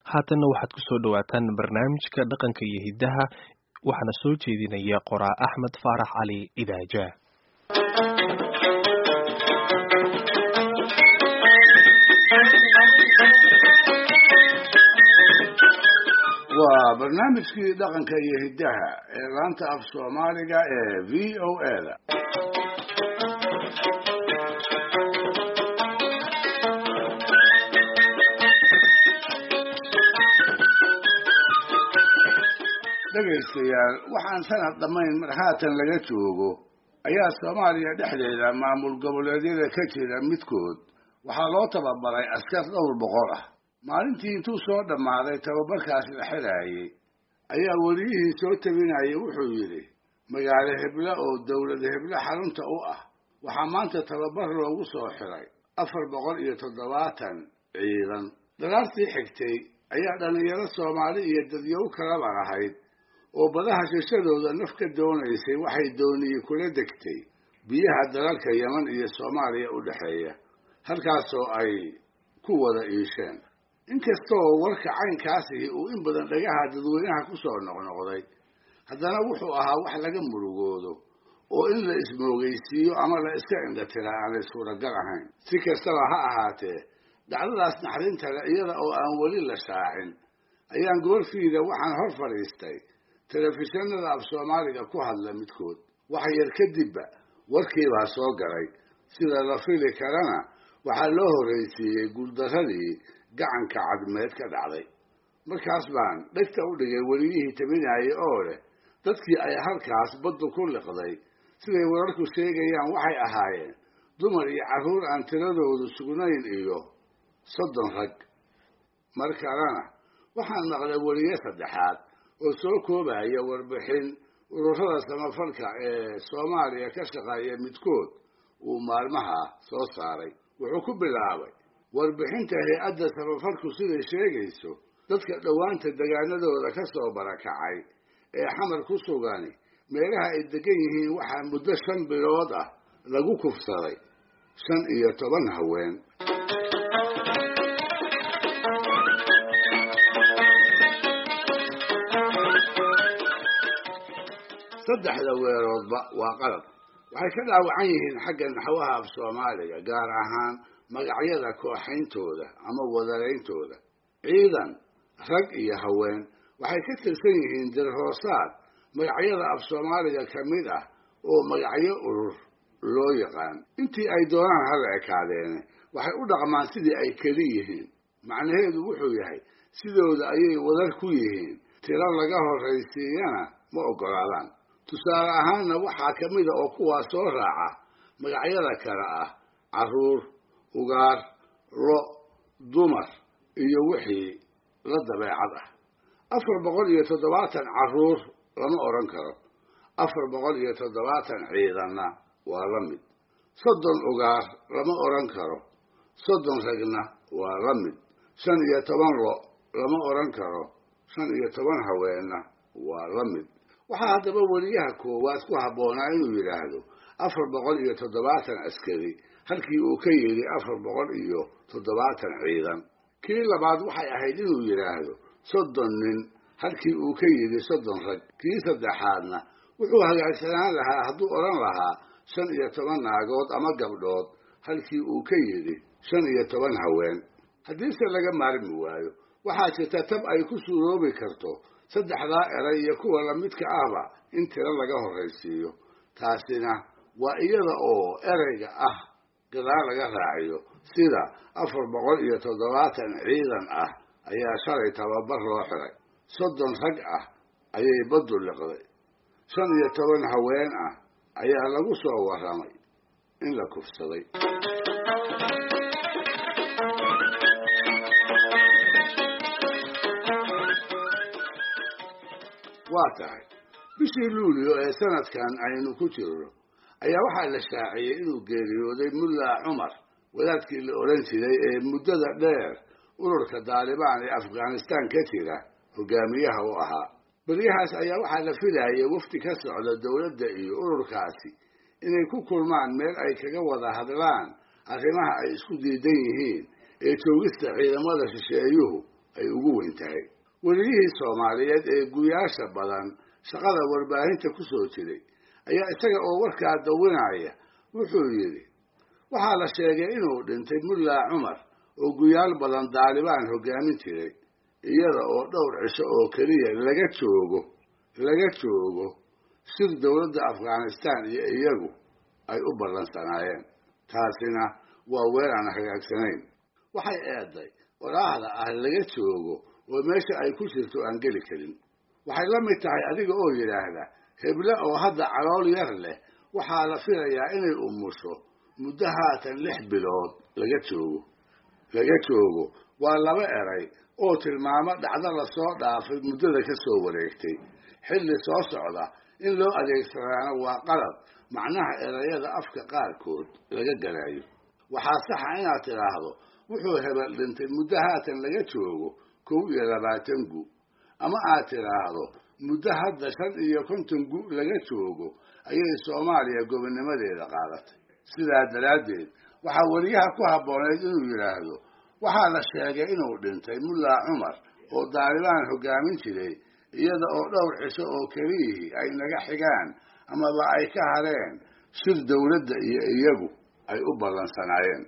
haatanna waxaad ku soo dhowaataan barnaamijka dhaqanka iyo hiddaha waxaana soo jeedinaya qoraa axmed faarax cali idaaja waa barnaamijkii dhaqanka iyo hiddaha ee laanta af soomaaliga ee v o a da dhegaystayaal waxaan sanad dhammayn mar haatan laga joogo ayaa soomaaliya dhexdeeda maamul goboleedyada ka jira midkood waxaa loo tababaray askar dhowr boqol ah maalintii intuu soo dhammaaday tababarkaas la xidhaayey ayaa weliyihii soo tabinayay wuxuu yidhi magaalo heblo oo dowlad heblo xarunta u ah waxaa maanta tababar loogu soo xiray afar boqol iyo toddobaatan ciidan daraartii xigtay ayaa dhallinyaro soomaali iyo dadyow kalaba lahayd oo badaha shishadooda naf ka doonaysay waxay dooniyey kula degtay biyaha dalalka yeman iyo soomaaliya u dhexeeya halkaasoo ay ku wada iisheen inkastoo warka caynkaasihi uu in badan dhagaha dadweynaha ku soo noqnoqday haddana wuxuu ahaa wax laga murugoodo oo in la ismoogeysiiyo ama la iska indhatiraa aanay suuragal ahayn si kastaba ha ahaatee dhacdadaas naxdintale iyada oo aan weli la shaacin ayaan goorfiida waxaan hor fadhiistay telefishinada af soomaaliga ku hadla midkood wax yar kadibba warkiibaa soo galay sida la fili karana waxaa loo horraysiiyey guuldarradii gacanka cadmeed ka dhacday markaas baan dhegta u dhigay weliyihii tabinayay oo leh dadkii ay halkaas baddu ku liqday siday wararku sheegayaan waxay ahaayeen dumar iyo carruur aan tiradoodu sugnayn iyo soddon rag mar kalena waxaan maqlay weliye saddexaad oo soo koobaya warbixin ururada samafalka ee soomaaliya ka shaqeeya midkood uu maalmaha soo saaray wuxuu ku bilaabay warbixinta hay-adda samafalku siday sheegayso dadka dhowaanta degaanadooda ka soo barakacay ee xamar ku sugani meelaha ay degan yihiin waxaa muddo shan bilood ah lagu kufsaday shan iyo toban haween saddexda weeroodba waa qalab waxay ka dhaawacan yihiin xagga naxwaha af soomaaliga gaar ahaan magacyada kooxayntooda ama wadaleyntooda ciidan rag iyo haween waxay ka tirsan yihiin dirhoosaad magacyada af soomaaliga ka mid ah oo magacyo urur loo yaqaan intii ay doonaan hala ekaadeene waxay u dhaqmaan sidii ay keli yihiin macnaheedu wuxuu yahay sidooda ayay wadar ku yihiin tiro laga horraysiiyana ma oggolaadaan tusaale ahaanna waxaa ka mida oo kuwaa soo raaca magacyada kale ah carruur ugaar lo dumar iyo wixii la dabeecad ah afar boqol iyo toddobaatan carruur lama odhan karo afar boqol iyo toddobaatan ciidanna waa la mid soddon ugaar lama odhan karo soddon ragna waa la mid shan iyo toban lo lama odhan karo shan iyo toban haweenna waa la mid waxaa haddaba weliyaha koowaad ku habboonaa inuu yidhaahdo afar boqol iyo toddobaatan askari halkii uu ka yidhi afar boqol iyo toddobaatan ciidan kii labaad waxay ahayd inuu yidhaahdo soddon nin halkii uu ka yidhi soddon rag kii saddexaadna wuxuu hagaagsanaan lahaa hadduu odhan lahaa shan iyo toban naagood ama gabdhood halkii uu ka yidhi shan iyo toban haween haddiise laga maarmi waayo waxaa jirta tab ay ku suuroobi karto saddexdaa eray iyo kuwa lamidka ahba in tiro laga horraysiiyo taasina waa iyada oo ereyga ah gadaal laga raaciyo sida afar boqol iyo toddobaatan ciidan ah ayaa shalay tababar loo xiray soddon rag ah ayay baddu liqday shan iyo toban haween ah ayaa lagu soo warramay in la kufsaday waa tahay bishii luulyo ee sanadkan aynu ku jirno ayaa waxaa la shaaciyey inuu geeriyooday mulla cumar wadaadkii la odhan jiray ee muddada dheer ururka daalibaan ee afghanistan ka jira hogaamiyaha u ahaa beryahaas ayaa waxaa la filayay wafdi ka socda dowladda iyo ururkaasi inay ku kulmaan meel ay kaga wada hadlaan arrimaha ay isku diidan yihiin ee joogista ciidamada shisheeyuhu ay ugu weyn tahay weliyihii soomaaliyeed ee guyaasha badan shaqada warbaahinta ku soo jiray ayaa isaga oo warkaa dawinaya wuxuu yidhi waxaa la sheegay inuu dhintay mullaa cumar oo guyaal badan daalibaan hoggaamin jiray iyada oo dhowr cisho oo keliya laga joogo laga joogo sir dowladda afghanistaan iyo iyagu ay u ballansanaayeen taasina waa weer aan hagaagsanayn waxay eeday walaahda ah laga joogo oo meesha ay ku jirto aan geli karin waxay la mid tahay adiga oo yidhaahda heble oo hadda calool yar leh waxaa la filayaa inay umusho muddo haatan lix bilood laga joogo laga joogo waa laba eray oo tilmaamo dhacdo lasoo dhaafay muddada ka soo wareegtay xilli soo socda in loo adeegsadaana waa qalad macnaha erayada afka qaarkood laga galayo waxaa saxa inaad tidhaahdo wuxuu hebel dhintay muddo haatan laga joogo kow iyo labaatan gu ama aad tidhaahdo muddo hadda shan iyo konton gu laga joogo ayay soomaaliya gobonnimadeeda qaadatay sidaa daraaddeed waxaa weliyaha ku habbooneyd inuu yidhaahdo waxaa la sheegay inuu dhintay mullaa cumar oo daalibaan hoggaamin jiray iyada oo dhowr cisho oo keliyihii ay naga xigaan amaba ay ka hareen shir dowladda iyo iyagu ay u ballansanaayeen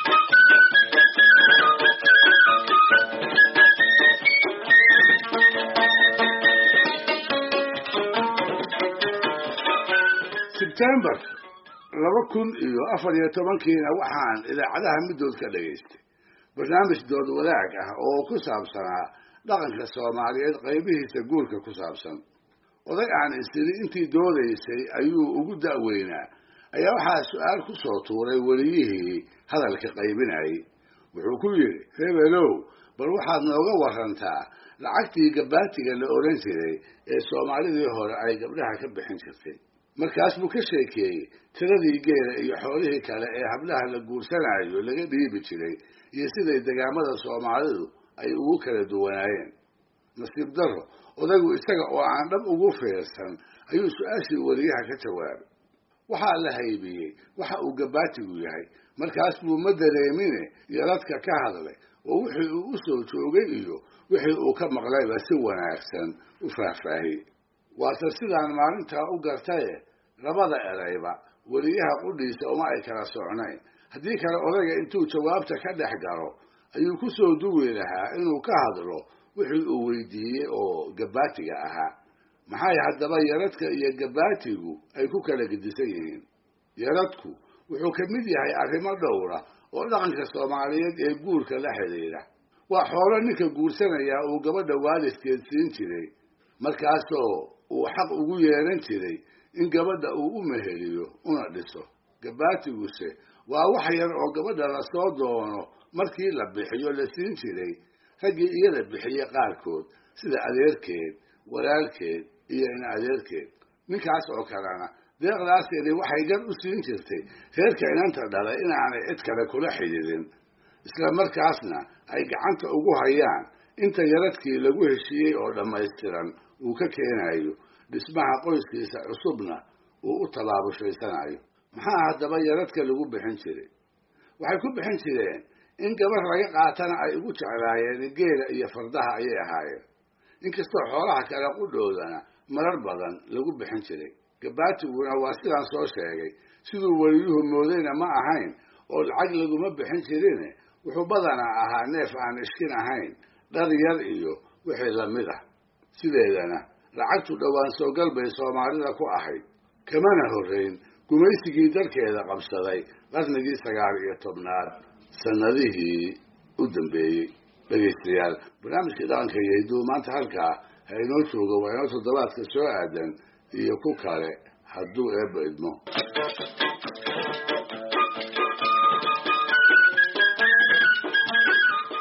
sebtembar laba kun iyo afar iyo tobankiina waxaan idaacadaha middood ka dhagaystay barnaamij dood wadaag ah oo ku saabsanaa dhaqanka soomaaliyeed qaybihiisa guurka ku saabsan oday aan isiri intii doodaysay ayuu ugu da'weynaa ayaa waxaa su-aal ku soo tuuray weliyihii hadalka qaybinayay wuxuu ku yidhi hebelow bal waxaad nooga warantaa lacagtii gabaatiga la odhan jiray ee soomaalidii hore ay gabdhaha ka bixin jirtay markaas buu ka sheekeeyey tiradii geela iyo xoolihii kale ee hablaha la guursanayo laga dhiibi jiray iyo siday degaamada soomaalidu ay ugu kala duwanaayeen nasiib darro odaygu isaga oo aan dhab ugu fiirsan ayuu su-aashii weliyaha ka jawaabay waxaa la haybiyey waxa uu gabaatigu yahay markaas buu ma dareemine yaradka ka hadlay oo wixii uu u soo joogay iyo wixii uu ka maqlayba si wanaagsan u faahfaahiyey waase sidaan maalintaa u gartaye labada erayba weliyaha qudhiisa uma ay kala socnayn haddii kale odayga intuu jawaabta ka dhex galo ayuu ku soo duwi lahaa inuu ka hadlo wixii uu weydiiyey oo gabaatiga ahaa maxay haddaba yaradka iyo gabaatigu ay ku kala gedisan yihiin yaradku wuxuu ka mid yahay arrimo dhowra oo dhaqanka soomaaliyeed ee guurka la xidhiidha waa xoolo ninka guursanayaa uu gabadha waalidkeed siin jiray markaasoo uu xaq ugu yeelan jiray in gabadha uu u meheliyo una dhiso gabaatiguse waa wax yar oo gabadha lasoo doono markii la bixiyo la siin jiray raggii iyada bixiye qaarkood sida adeerkeed walaalkeed iyo in adeerkeed ninkaas oo kalena deeqdaasini waxay gar u siin jirtay reerka inanta dhalay inaanay cid kale kula xidhiidin isla markaasna ay gacanta ugu hayaan inta yaradkii lagu heshiiyey oo dhammaystiran uu ka keenayo dhismaha qoyskiisa cusubna uu u tabaabushhaysanayo maxaa haddaba yaradka lagu bixin jiray waxay ku bixin jireen in gabar laga qaatana ay ugu jeclaayeen geela iyo fardaha ayay ahaayeen inkastoo xoolaha kale qudhoodana marar badan lagu bixin jiray gabaatiguna waa sidaan soo sheegay siduu weliyuhu moodayna ma ahayn oo lacag laguma bixin jirine wuxuu badanaa ahaa neef aan ishkin ahayn dhar yar iyo wixii lamid ah sideedana lacagtu dhowaan soogal bay soomaalida ku ahayd kamana horrayn gumaysigii dalkeeda qabsaday qarnigii sagaal iyo tobnaad sannadihii u dambeeyey dhegaystayaal barnaamijkii dhaqanka iyo hidduu maanta halkaa ha inoo jooga waa inoo toddobaadka soo aadan iyo ku kale hadduu eebba idmo